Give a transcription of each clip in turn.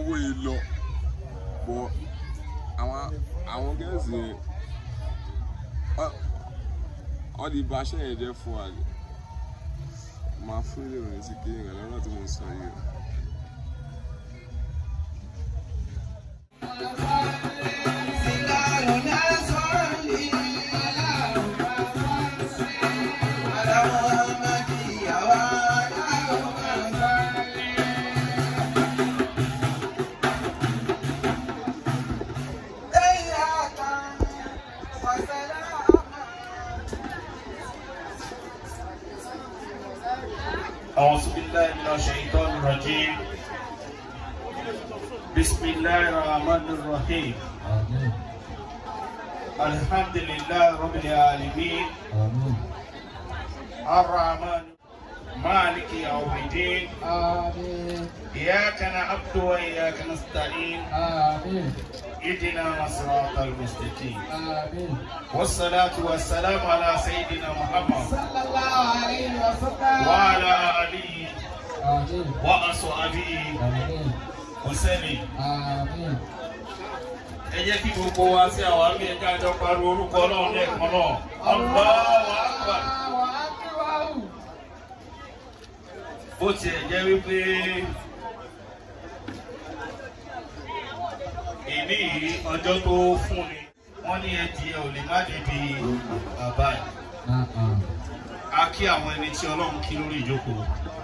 owó yìí lọ bọ̀ àwọn àwọn gẹ̀ẹ́sì yẹn ọ- wọ́n ti ba aṣẹ́ yẹn jẹ́ fún wa ni máa fún ilé ìròyìn sí kéèyàn lọ́nà tí mo sọ yìí o. أعوذ بالله من الشيطان الرجيم بسم الله الرحمن الرحيم Amin. الحمد لله رب العالمين Amin. الرحمن مالك يوم الدين Amin. إياك نعبد وإياك نستعين Amin. اهدنا صراط المستقيم Amin. والصلاة والسلام على سيدنا محمد Sallallahu alayhi wa sallam. وعلى آله Amin. وأصحابه Amin. وسلم Amin. ẹ jẹ́ kí gbogbo wa sí àwọn àmì ẹ̀ka àjọ pariwo orúkọ ọlọ́run lẹ́ẹ̀kan náà Allahu Akbar Allahu akbar. bó tiẹ̀ jẹ́ wípé èmi yìí ọjọ́ tó fún ni wọ́n ní ẹtì ẹ ò lè má débi bàbá ẹ̀ Na'am. a kí àwọn ẹni tí ọlọ́run kí lórí ìjókòó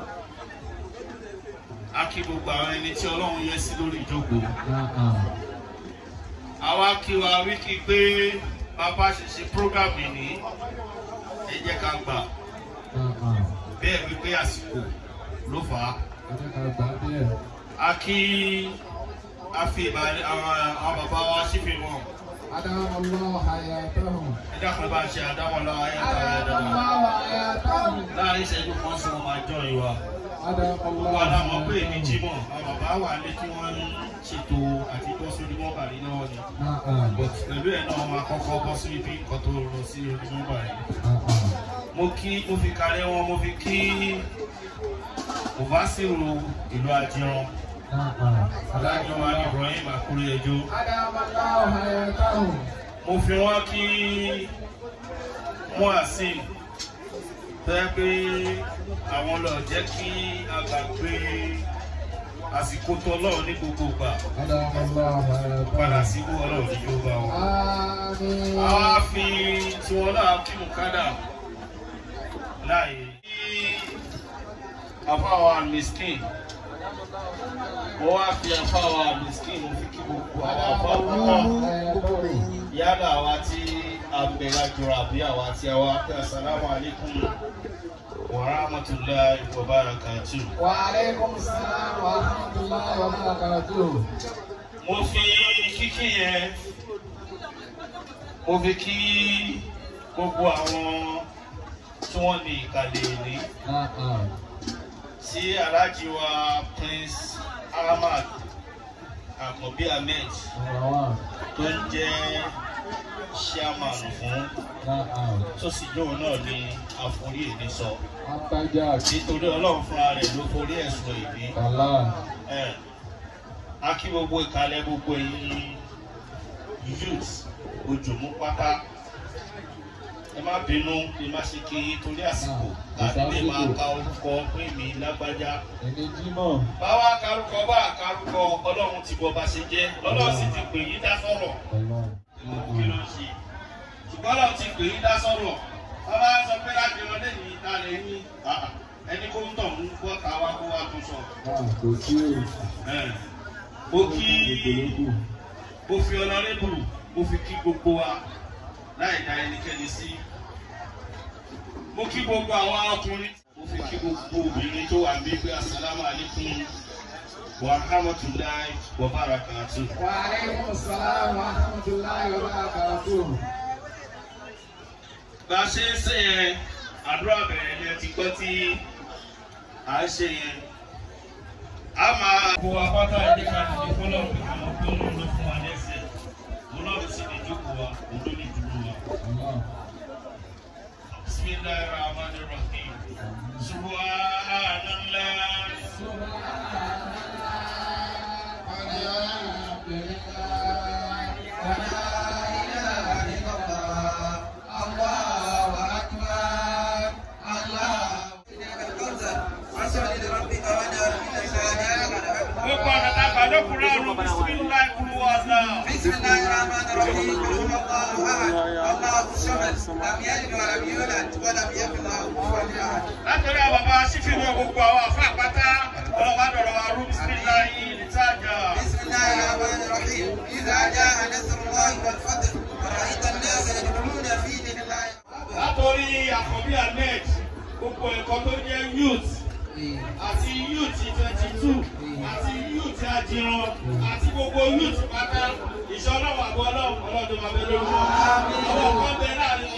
a kí gbogbo àwọn ẹni tí ọlọ́run yẹ sí lórí ìjókòó Na'am. àwa kí wa wíkí pé bàbá ṣe ṣe prógámù ní ẹ jẹ́ ká gbà Na'am. bẹ́ẹ̀ wípé àsìkò ló fà á. Ẹ jẹ́ ká gbà díẹ̀. a kí a fi ìbàdí àwọn àwọn bàbá wa síbi wọn Adamallahu hayatahum. ẹ dákun bá ṣe àdáwọn lọ ayé àtàwọn ẹ̀dá wọn. Adamallahu hayatahum. láàrin ìṣẹ́jú kan sí wọn máa jọ ìwà Adamallahu wọn náà mọ̀ pé èmi hayatahum. jímọ̀ àwọn bàbá wà lé tí wọ́n ń ṣètò àti bọ́ sórí mọ́bàlì náà ni Na'am. but pẹ̀lú ẹ̀ náà wọn akọ́kọ́ bọ́ sí ibi nǹkan tó rọ sí orí mọ́bàlì. Na'am. mo kí mo fi kárẹ́ wọn mo fi kí òbásìrò ìlú àjẹrán Na'am. alájọ wa ní Ibrahim àkúrẹ́ ẹjọ́. Adamallahu hayatahum. mo fi wọn kí muhasin tó yẹ pé àwọn lọ jẹ́ kí a gbàgbé àsìkò tó ọlọ́run ní gbogbo ìgbà Adamallahu padà hayatahum. síbú ọlọ́run ní yóò bá wọn. Amin. àwa fi tiwọn náà kí mùkádà láàyè. kí àfáwà miskin mo wá fi àfáwà miskin mo fi kí gbogbo àwọn àfáwà náà yálà àwa tí a bẹ̀rẹ̀ àjọrò àbí àwa tí a wá pé asalaamu alaykum wa rahmatulahi wa barakatu. Wa alaikum salam wa rahmatullahi wa barakatuh. mo fi kíkí yẹn mo fi kí gbogbo àwọn tí wọ́n ní ìkàlẹ̀ ní Na'am. sí aláàjì wa prince ahmad àkànbí ahmed Number one. tó ń jẹ́ chairman fún Na'am. tó sì lóun náà ní àforí èdè sọ. Antajak. nítorí ọlọ́run fúnra rẹ̀ ló forí ẹ̀sùn ìdí. Allah. ẹ̀ a kí gbogbo ìkàlẹ̀ gbogbo ẹ̀yin youth ojúmú pátá ẹ má bínú ẹ má ṣe kí torí àsìkò láti lè máa ka orúkọ pé mi lágbájá. Ẹni Jímọ̀. báwa karúkọ bá karúkọ ọlọ́run ti bọ́ bá ṣe jẹ́ lọ́lọ́run sì ti pè yín dá sọ̀rọ̀ Allah. kí ló ń ṣe ṣùgbọ́n ọlọ́run ti pè yín dá sọ̀rọ̀ bàbá sọ pé láti wọn lẹ́yìn ìta lè ní ẹni kó ń tọ̀ mú kó ta wá kó wá tún sọ. Ah, kò sí o. Ẹ̀, mo kí mo fi ọlọ́rẹ́bù mo fi kí gbogbo wa láì dá ẹnikẹ́ni sí. mo kí gbogbo àwọn ọkùnrin mo fi kí gbogbo obìnrin tó wà bí pé asalaamu alaykum wa rahmatulahi wa barakatu. Wa alaikum salam wa rahmatullahi wa barakatuh. bá a ṣe ń ṣe yẹn àdúrà bẹ̀rẹ̀ ni ẹ ti gbọ́ tí à ń ṣe yẹn. a máa. gbogbo apáta ẹ̀jẹ̀ ká ti di fọlọ́ọ̀bù àwọn tó ń lò fún wa lẹ́sẹ̀ mo náà sì ní ìjókòó wa òun ló ní ìdúró wa. Allah. bisimilahi rahman rahim subhanallah gbé kuranu bisimilayi kulu wàhálà. بسم الله الرحمن الرحيم قل هو الله احد الله الصمد لم يلد ولم يولد ولم يكن له كفوا احد látọ̀rí àwọn bàbá sífìwé gbogbo àwọn àfa àpáta ọlọ́wọ́ àdọ̀rọ̀ wa rú bisimilayi nìtajà. بسم الله الرحمن الرحيم اذا جاء نصر الله والفتح ورايت الناس يدخلون في دين الله látọ̀rí àkọ́bí ahmed gbogbo ẹ̀kọ́ tó jẹ́ youth àti youth twenty two àti youth ajiran àti gbogbo youth pátá ìṣọ́ ọlọ́wọ́ àbọ̀ ọlọ́run ọlọ́dún máa bẹ lórí wọn. ọwọ́ kan bẹ láàrin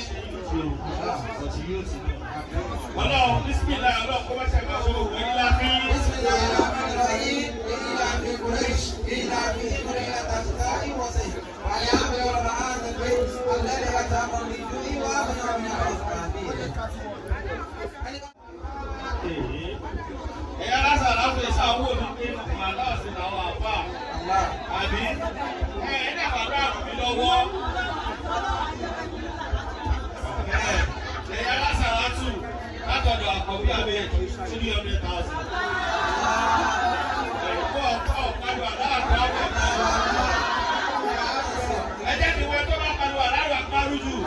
ọlọ́run bísímìlá ọlọ́run kó má ṣe máa ṣe òwe ńlá bí. بسم الله الرحمن الرحيم إلى في قريش إلى في قرية الشتاء والصيف وليعمل رب هذا البيت الذي أتاهم من جوع وآمنهم من خوف ẹ̀yà lásán láti ṣe àwọn òdìdí màdá sí àwọn àpá الله àbí ẹ̀ ẹ̀ dàgbà bá mi lọ́wọ́. ẹ̀yà lásán látù látọ̀dọ̀ àkọ́bí abẹ́ three hundred thousand. ẹ̀kọ́ ọ̀kọ́ ọ̀kadù aláàbò àbẹ̀. ẹ jẹ́ kí wọ́n tó bá kadù aláàbò àpárù jù.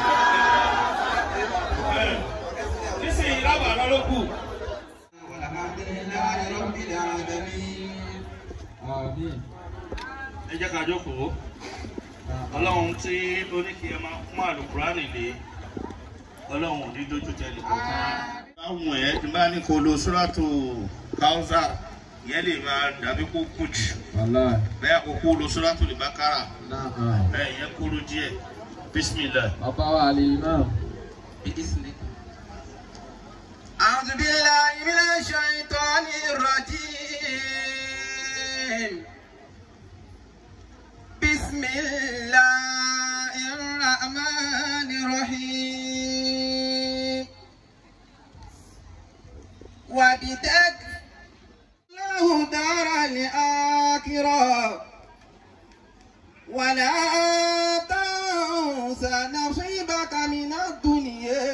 nísìnyí lábàá lọ́lọ́kù. والحمد لله رب العالمين Àmín. ẹ jẹ́ ká jókòó ọlọ́run tí ó ní kí ẹ máa fún àlùkùránì lé ọlọ́run ò ní dójú tẹ́lẹ̀ kankan. báwọn ẹ̀ tí bá ní kó lo sóràtò káwùsà ìyẹn lè máa dàbí kó kù jù Wàláì. bẹ́ẹ̀ kó kó lo sóràtò lè bá kára Náà. bẹ́ẹ̀ ìyẹn kúrú díẹ̀ bísímìlà. Bàbá wa àlè náà. أعوذ بالله من الشيطان الرجيم بسم الله الرحمن الرحيم وبتك له دار الآخرة ولا تنس نصيبك من الدنيا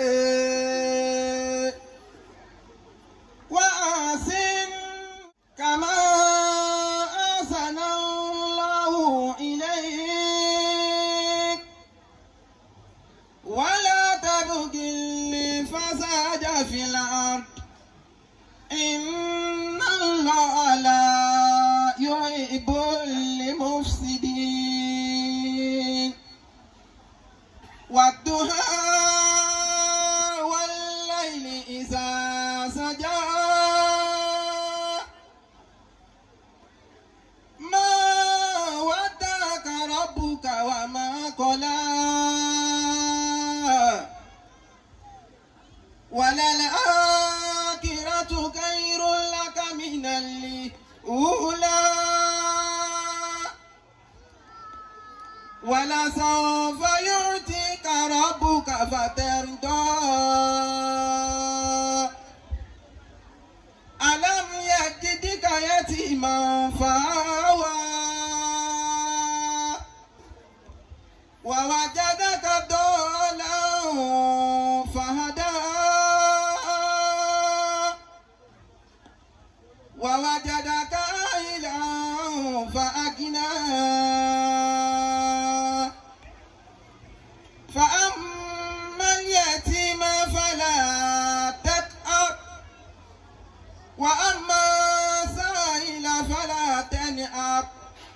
وأحسن كما أحسن الله إليك ولا تبغ الفساد في الأرض إن الله لا يحب المفسدين والضحى والليل إذا سجى ما ودعك ربك وما قلى وللآخرة خير لك من الأولى ولسوف يعطيك ربك فترضى ألم يجدك يتيما فآوى ووجدك ضالا فهدى ووجدك عائلا فأغنى فأما اليتيم فلا تقهر وأما سائل فلا تنهر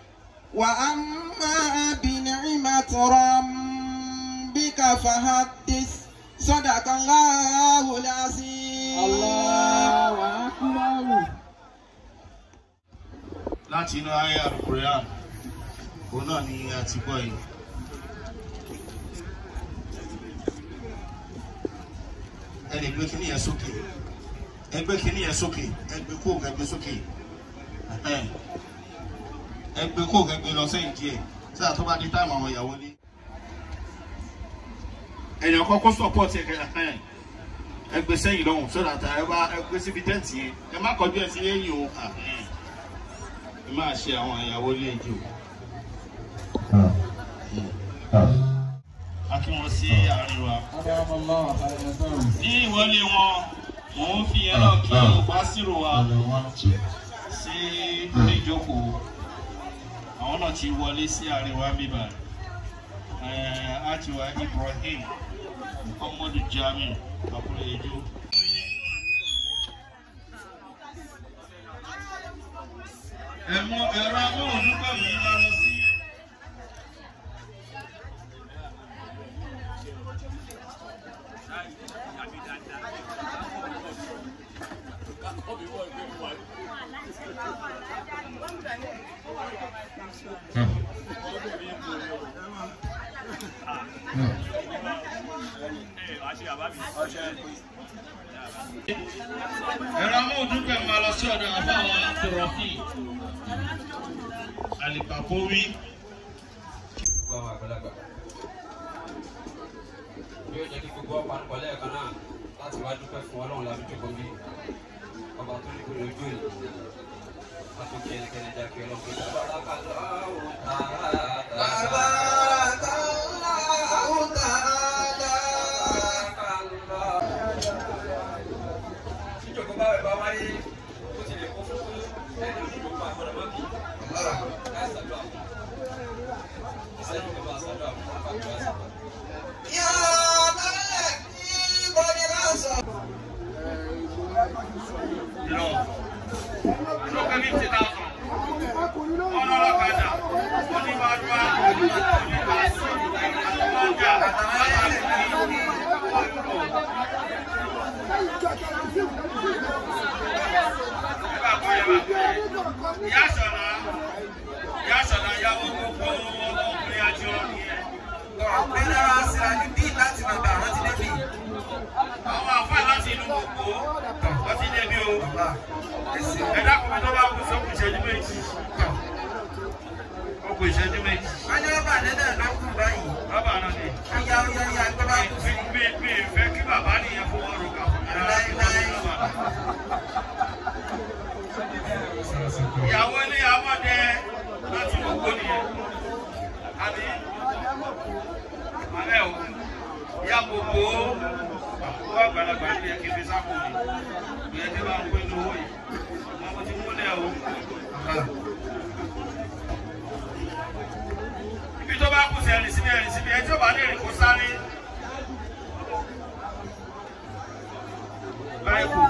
وأما بنعمة ربك فحدث صدق الله العظيم Allahu Akbar. láti inú ayé alukorean òun náà ni a ti gbọ́ yìí. ẹnì gbé kíní yẹn sókè ẹgbẹ́ kíní yẹn sókè ẹgbẹ́ kó ẹgbẹ́ sókè ẹhẹ́n. ẹgbẹ́ kó ẹgbẹ́ lọ sẹ́yìn díẹ̀ sáà tó bá di táìmù àwọn ìyàwó ní. ẹ̀yàn kọ́kọ́ support ẹ̀kẹ́ ẹ̀hẹ́n. ẹgbẹ́ sẹ́yìn lọ́hùn sọ́dà tá ẹ bá ẹgbẹ́ síbi tẹ́ǹtì yẹn ẹ má kọjú ẹ sí lẹ́yìn o. ẹhẹ́n ẹ máa ṣe àwọn ìyàwó ilé ẹjọ́ a kí wọn sí àárín wa. Adáwọ̀mọ́lá àyẹ̀sán. ní ìwọlé wọn mò ń fi ẹran kí o bá sírò wa sí oníjókòó àwọn náà ti wọlé sí àríwá bíbá àtiwá Ibrahim Muhammadu Jamiu Akúrẹ́jọ. ẹ̀mọ ẹ̀rọ amóhùndúgbò mi máa lọ sí. ẹ̀rọ amóhùndúgbò mi máa lọ sí ọ̀dọ̀ àbáwọn Abdulrafi Alipapowi. gbogbo àwọn àgbàlagbà yóò jẹ́ kí gbogbo ọ̀pá nípa lẹ́ẹ̀kan náà láti wá dúpẹ́ fún ọlọ́run láti jókòó bí ọba tó ní kúrò ojú òní láti kí ẹnikẹ́ni já kí ọlọ́run pé bàbá lákàtà ọ̀hún tààrà tíjọba bá wẹ̀ bá wáyé ó ti lè kó fún ẹni ìjọba àgbọ̀dọ̀ mọ́bì láì sàdúrà fún ìṣẹ́jú kan bá sàdúrà fún àgbàdo àṣà. lọ lókè fifty thousand ọlọ́lọ́kadà onímọ̀ọ́dúnrún onímọ̀ọ́sí àtúmọ̀ọ́jà ìyá sọ̀nà ìyá sọ̀nà yàwó gbogbo ọkùnrin àti ọ̀nìyẹn. àwọn àfáà láti inú gbogbo wọ́n ti débi o ẹ̀dá kùnrin tó bá kù sókùn ìṣẹ́jú méjì ó kù ìṣẹ́jú méjì bàbá náà ni mi mi mi fẹ́ kí bàbá nìyẹn fowó ro kà fún mi rárá kí wọ́n ní bàbá. ìyàwó ilé amọ̀dẹ láti gbogbo nìyẹn àbí alẹ́ o ìyá gbogbo wọ́n àgbàlagbà ní ẹ̀kí fi sápò ni ìyẹn tí bá ń pín lówó yìí ọmọ mo ti múlẹ̀ o. ibi tó bá kù sí ẹ̀rìn síbi ẹ̀rìn síbi ẹ̀ tí ó bá lè rìn kó sáré. báyìí kù.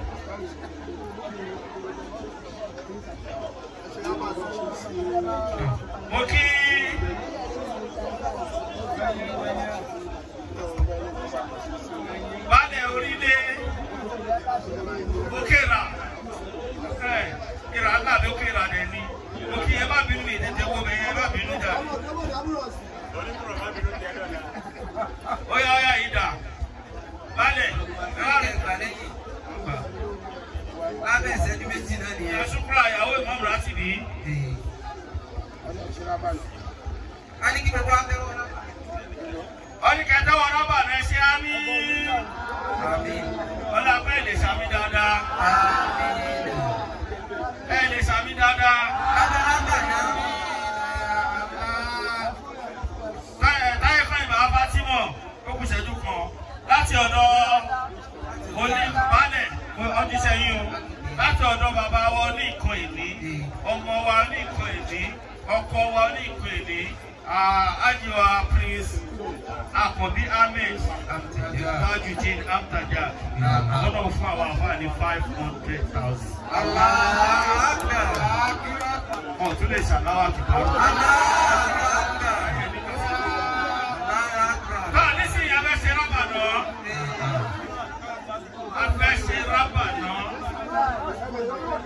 mo kí baálẹ̀ orílẹ̀ òkèèrà ẹ̀ ìrà ńlá mi òkèèrà dẹ̀ ni mo kí ẹ bá bínú mi tètè wo bẹ̀ ẹ bá bínú jà mí. ó yá ó yá yìí dà baálẹ̀ ẹ wá rẹ̀ lábẹ́ ìṣẹ́jú méjì náà nìyẹn. ẹ ṣùkúrà ìyàwó ìmọ̀mù láti bí. a ní kí gbogbo abẹ́wọ́ náà. wọ́n ní kẹtẹ́ wọn rọ́bà náà ṣe á ní. àmín wọ́n lọ pé lè sàmì dáadáa àmín. ẹ lè sàmì dáadáa. lábàlábà náà. táyé táyé kan ìbá Fátímọ̀ ó kù ṣẹ́jú kan láti ọ̀dọ̀ oníbalẹ̀ ọdún sẹ́yìn o láti ọ̀dọ̀ bàbá wa ní nǹkan ìní ọmọ wa ní nǹkan ìní ọkọ wa ní nǹkan ìní ajiwa prince Akànbí Ahmed Tajudeen Amtaja lọ́nà fún àwọn àǹfààní five hundred thousand. ọ̀ tún lè ṣàláwà kìtàrú. Náà nísìnyí a fẹ́ ṣe rábà náà. A fẹ́ ṣe rábà náà.